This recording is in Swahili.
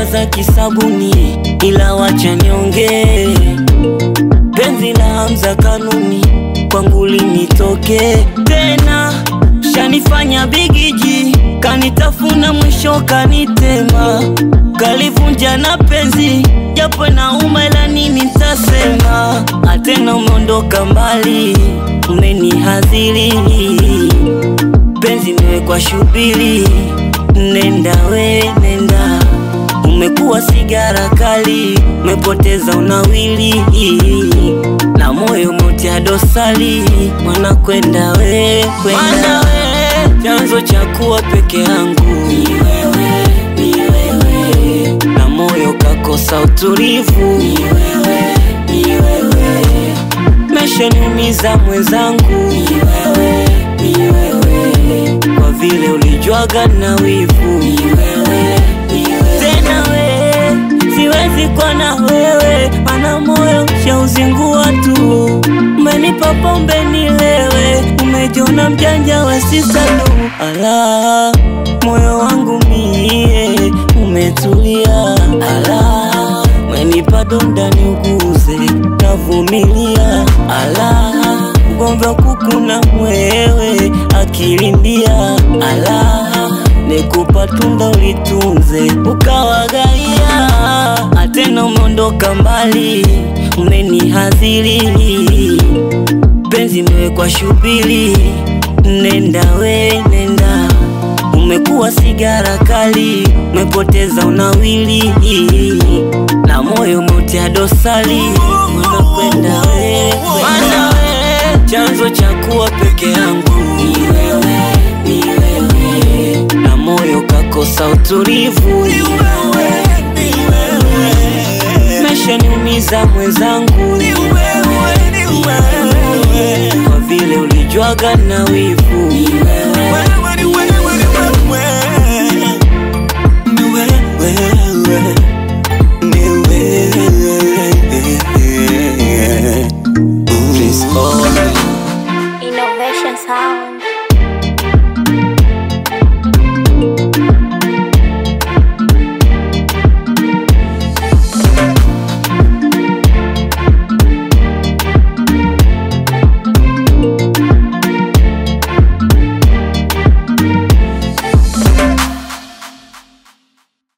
za kisabuni, ila wacha niongee. Penzi la Hamza kanuni kwangu linitoke tena, shanifanya bigiji, kanitafuna mwisho kanitema, kalivunja na penzi japo nauma, ila nini nitasema? Atena umeondoka mbali, umenihadhiri penzi nimekwa shubiri, nenda we nenda, umekuwa sigara kali, umepoteza unawili na moyo motia dosari, mwana kwenda we kwenda we, chanzo cha kuwa peke yangu ni wewe, ni wewe, na moyo kakosa utulivu ni wewe, ni wewe, meshaniumiza mwenzangu ni wewe, ni wewe, kwa vile ulijwaga na wivu ni wewe, ni wewe, tena we siwezi kwa na wewe, mana moyo shauzingua tu, umenipa pombe nilewe, umejiona mjanja wa sisalu, ala moyo wangu mie umetulia, ala umenipa donda niuguze, navumilia, ala ugomvi wa kuku na mwewe akilindia, ala nikupa tunda ulitunze ukawagaia, atena umeondoka mbali, umenihadhiri penzi imewekwa shubiri, nenda we nenda, umekuwa sigara kali, umepoteza unawili na moyo umetia dosari, mwana kwenda we kwenda we, chanzo cha kuwa peke yangu ni wewe, ni wewe, na moyo kakosa utulivu ni wewe, ni wewe, meshaniumiza mwenzangu ni wewe, ni wewe, kwa vile ulijwaga na wivu ni wewe